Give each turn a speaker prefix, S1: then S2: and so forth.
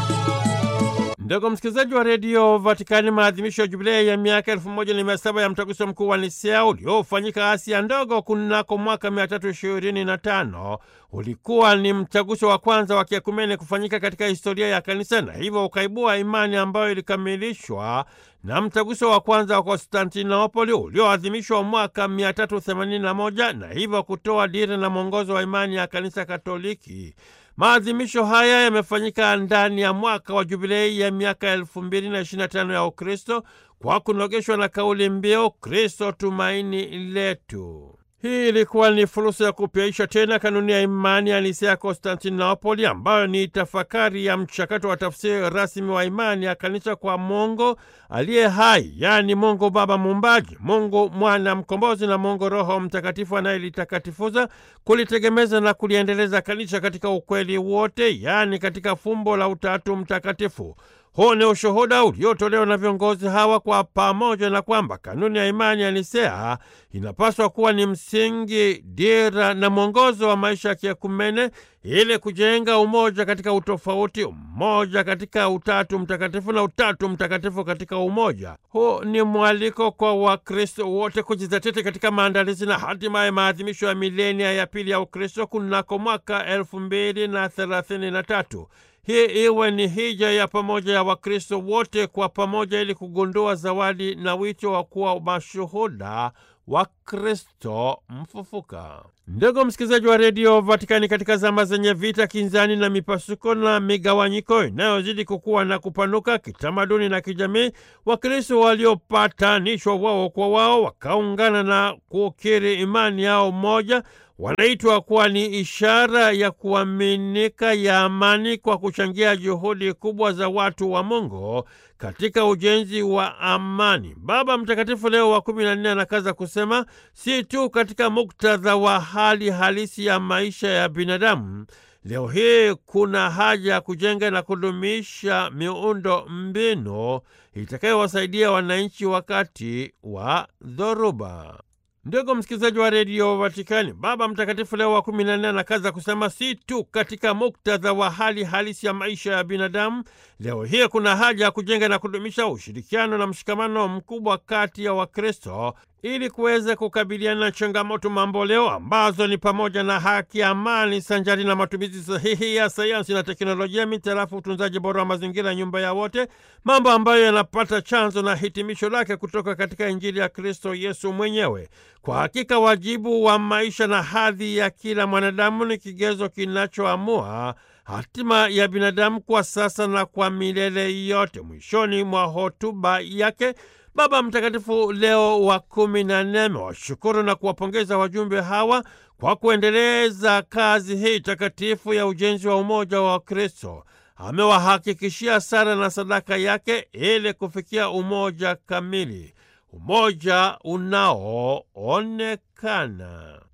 S1: Ndugu msikilizaji wa redio Vatikani, maadhimisho ya jubilei ya miaka elfu moja na mia saba ya mtaguso mkuu wa Nisea uliofanyika Asia ndogo kunako mwaka mia tatu ishirini na tano ulikuwa ni mtaguso wa kwanza wa kiekumene kufanyika katika historia ya kanisa na hivyo ukaibua imani ambayo ilikamilishwa na mtaguso wa kwanza wa Konstantinopoli ulioadhimishwa mwaka 381 na hivyo kutoa dira na mwongozo wa imani ya kanisa Katoliki. Maadhimisho haya yamefanyika ndani ya mwaka wa jubilei ya miaka elfu mbili na ishirini na tano ya Ukristo kwa kunogeshwa na kauli mbiu Kristo tumaini letu. Hii ilikuwa ni fursa ya kupyaisha tena kanuni ya imani ya Nisea ya Konstantinopoli, ambayo ni tafakari ya mchakato wa tafsiri rasmi wa imani ya kanisa kwa Mungu aliye hai, yaani Mungu Baba Muumbaji, Mungu Mwana Mkombozi na Mungu Roho Mtakatifu anayelitakatifuza, kulitegemeza na kuliendeleza kanisa katika ukweli wote, yaani katika fumbo la Utatu Mtakatifu. Huu ni ushuhuda uliotolewa na viongozi hawa kwa pamoja, na kwamba kanuni ya imani ya Nisea inapaswa kuwa ni msingi, dira na mwongozo wa maisha ya kiekumene ili kujenga umoja katika utofauti, umoja katika Utatu Mtakatifu na Utatu Mtakatifu katika umoja. Huu ni mwaliko kwa Wakristo wote kujizatiti katika maandalizi na hatimaye maadhimisho ya milenia ya pili ya Ukristo kunako mwaka elfu mbili na thelathini na tatu. Hii iwe ni hija ya pamoja ya Wakristo wote kwa pamoja ili kugundua zawadi na wito wa kuwa mashuhuda wa Kristo mfufuka. Ndugu msikilizaji wa redio Vatikani, katika zama zenye vita, kinzani na mipasuko na migawanyiko inayozidi kukua na kupanuka kitamaduni na kijamii, Wakristo waliopatanishwa wao kwa wao wakaungana na kukiri imani yao moja wanaitwa kuwa ni ishara ya kuaminika ya amani kwa kuchangia juhudi kubwa za watu wa Mungu katika ujenzi wa amani. Baba Mtakatifu Leo wa kumi na nne anakaza kusema si tu katika muktadha wa hali halisi ya maisha ya binadamu leo hii kuna haja ya kujenga na kudumisha miundo mbinu itakayowasaidia wananchi wakati wa dhoruba. Ndugu msikilizaji wa redio Vatikani, Baba Mtakatifu Leo wa kumi na nne anakaza kusema si tu katika muktadha wa hali halisi ya maisha ya binadamu, leo hii kuna haja ya kujenga na kudumisha ushirikiano na mshikamano mkubwa kati ya Wakristo ili kuweza kukabiliana na changamoto mamboleo ambazo ni pamoja na haki, amani, sanjari na matumizi sahihi ya sayansi na teknolojia, mitarafu utunzaji bora wa mazingira, nyumba ya wote, mambo ambayo yanapata chanzo na hitimisho lake kutoka katika Injili ya Kristo Yesu mwenyewe. Kwa hakika wajibu wa maisha na hadhi ya kila mwanadamu ni kigezo kinachoamua hatima ya binadamu kwa sasa na kwa milele yote. Mwishoni mwa hotuba yake Baba Mtakatifu Leo wa kumi na nne amewashukuru na kuwapongeza wajumbe hawa kwa kuendeleza kazi hii takatifu ya ujenzi wa umoja wa Kristo. Amewahakikishia sala na sadaka yake ili kufikia umoja kamili, umoja unaoonekana.